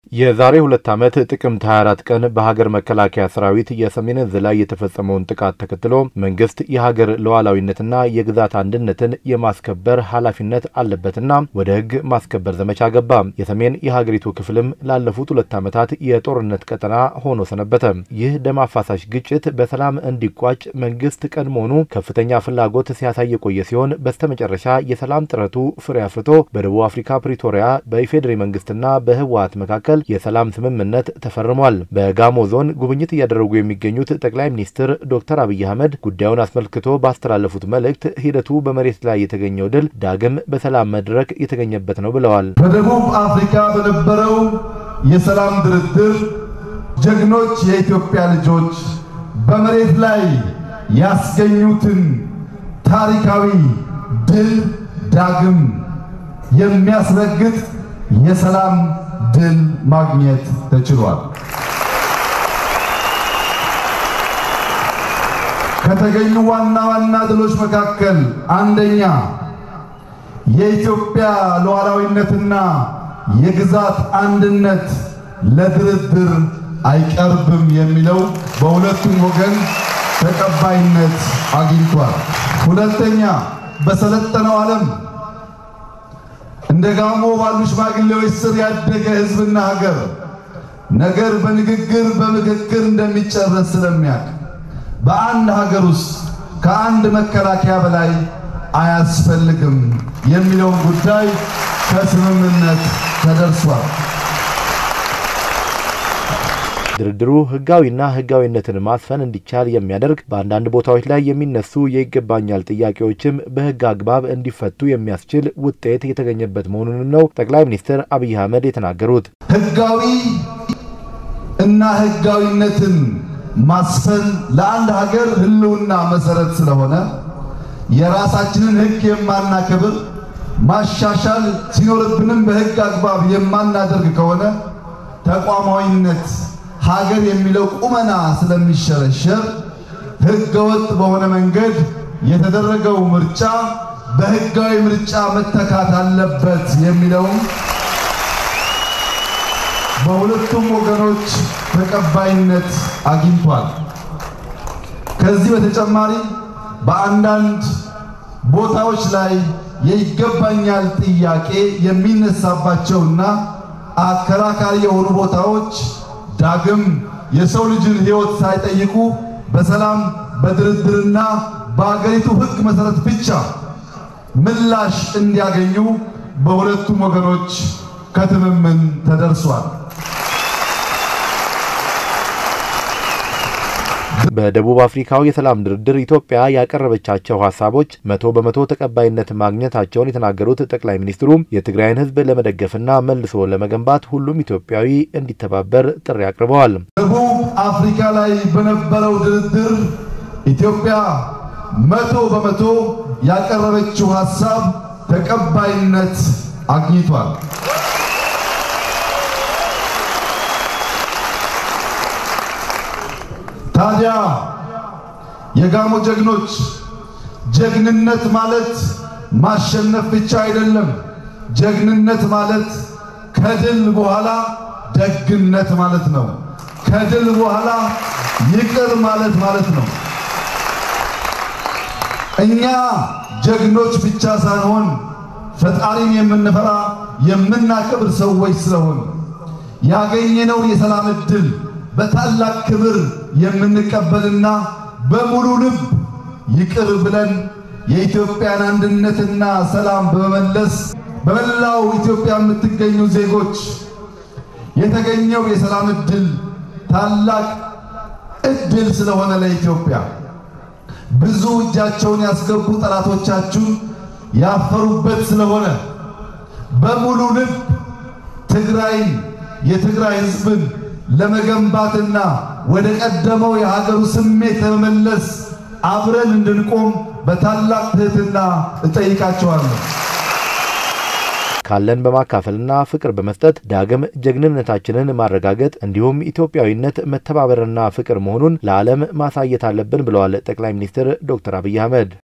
የዛሬ ሁለት ዓመት ጥቅምት 24 ቀን በሀገር መከላከያ ሰራዊት የሰሜን ዕዝ ላይ የተፈጸመውን ጥቃት ተከትሎ መንግስት የሀገር ሉዓላዊነትና የግዛት አንድነትን የማስከበር ኃላፊነት አለበትና ወደ ሕግ ማስከበር ዘመቻ ገባ። የሰሜን የሀገሪቱ ክፍልም ላለፉት ሁለት ዓመታት የጦርነት ቀጠና ሆኖ ሰነበተ። ይህ ደም አፋሳሽ ግጭት በሰላም እንዲቋጭ መንግስት ቀድሞውኑ ከፍተኛ ፍላጎት ሲያሳይ የቆየ ሲሆን በስተመጨረሻ የሰላም ጥረቱ ፍሬ አፍርቶ በደቡብ አፍሪካ ፕሪቶሪያ በኢፌዴሪ መንግስትና በህወሀት መካከል የሰላም ስምምነት ተፈርሟል። በጋሞ ዞን ጉብኝት እያደረጉ የሚገኙት ጠቅላይ ሚኒስትር ዶክተር አብይ አህመድ ጉዳዩን አስመልክቶ ባስተላለፉት መልእክት ሂደቱ በመሬት ላይ የተገኘው ድል ዳግም በሰላም መድረክ የተገኘበት ነው ብለዋል። በደቡብ አፍሪካ በነበረው የሰላም ድርድር ጀግኖች የኢትዮጵያ ልጆች በመሬት ላይ ያስገኙትን ታሪካዊ ድል ዳግም የሚያስረግጥ የሰላም ድል ማግኘት ተችሏል። ከተገኙ ዋና ዋና ድሎች መካከል አንደኛ የኢትዮጵያ ሉዓላዊነትና የግዛት አንድነት ለድርድር አይቀርብም የሚለው በሁለቱም ወገን ተቀባይነት አግኝቷል። ሁለተኛ በሰለጠነው ዓለም እንደ ጋሞ ባሉ ሽማግሌዎች ስር ያደገ ሕዝብና ሀገር ነገር በንግግር በምክክር እንደሚጨረስ ስለሚያውቅ በአንድ ሀገር ውስጥ ከአንድ መከላከያ በላይ አያስፈልግም የሚለውን ጉዳይ ከስምምነት ተደርሷል። ድርድሩ ህጋዊና ህጋዊነትን ማስፈን እንዲቻል የሚያደርግ በአንዳንድ ቦታዎች ላይ የሚነሱ የይገባኛል ጥያቄዎችም በህግ አግባብ እንዲፈቱ የሚያስችል ውጤት የተገኘበት መሆኑንም ነው ጠቅላይ ሚኒስትር አብይ አህመድ የተናገሩት። ህጋዊ እና ህጋዊነትን ማስፈን ለአንድ ሀገር ህልውና መሰረት ስለሆነ የራሳችንን ህግ የማናከብር ማሻሻል ሲኖርብንም በህግ አግባብ የማናደርግ ከሆነ ተቋማዊነት ሀገር የሚለው ቁመና ስለሚሸረሸር ህገ ወጥ በሆነ መንገድ የተደረገው ምርጫ በህጋዊ ምርጫ መተካት አለበት የሚለውም በሁለቱም ወገኖች ተቀባይነት አግኝቷል። ከዚህ በተጨማሪ በአንዳንድ ቦታዎች ላይ የይገባኛል ጥያቄ የሚነሳባቸውና አከራካሪ የሆኑ ቦታዎች ዳግም የሰው ልጅን ህይወት ሳይጠይቁ በሰላም በድርድርና በአገሪቱ ህግ መሰረት ብቻ ምላሽ እንዲያገኙ በሁለቱም ወገኖች ከትምምን ተደርሷል። በደቡብ አፍሪካው የሰላም ድርድር ኢትዮጵያ ያቀረበቻቸው ሀሳቦች መቶ በመቶ ተቀባይነት ማግኘታቸውን የተናገሩት ጠቅላይ ሚኒስትሩ የትግራይን ህዝብ ለመደገፍና መልሶ ለመገንባት ሁሉም ኢትዮጵያዊ እንዲተባበር ጥሪ አቅርበዋል። ደቡብ አፍሪካ ላይ በነበረው ድርድር ኢትዮጵያ መቶ በመቶ ያቀረበችው ሀሳብ ተቀባይነት አግኝቷል። ታዲያ የጋሞ ጀግኖች ጀግንነት ማለት ማሸነፍ ብቻ አይደለም። ጀግንነት ማለት ከድል በኋላ ደግነት ማለት ነው። ከድል በኋላ ይቅር ማለት ማለት ነው። እኛ ጀግኖች ብቻ ሳንሆን ፈጣሪን የምንፈራ የምናከብር ሰዎች ስለሆን ያገኘነው የሰላም ዕድል በታላቅ ክብር የምንቀበልና በሙሉ ልብ ይቅር ብለን የኢትዮጵያን አንድነትና ሰላም በመመለስ በመላው ኢትዮጵያ የምትገኙ ዜጎች የተገኘው የሰላም ዕድል ታላቅ ዕድል ስለሆነ ለኢትዮጵያ ብዙ እጃቸውን ያስገቡ ጠላቶቻችሁን ያፈሩበት ስለሆነ በሙሉ ልብ ትግራይን የትግራይ ሕዝብን ለመገንባትና ወደ ቀደመው የሀገሩ ስሜት ለመመለስ አብረን እንድንቆም በታላቅ ትህትና እጠይቃቸዋለሁ። ካለን በማካፈልና ፍቅር በመስጠት ዳግም ጀግንነታችንን ማረጋገጥ እንዲሁም ኢትዮጵያዊነት መተባበርና ፍቅር መሆኑን ለዓለም ማሳየት አለብን ብለዋል ጠቅላይ ሚኒስትር ዶክተር አብይ አህመድ።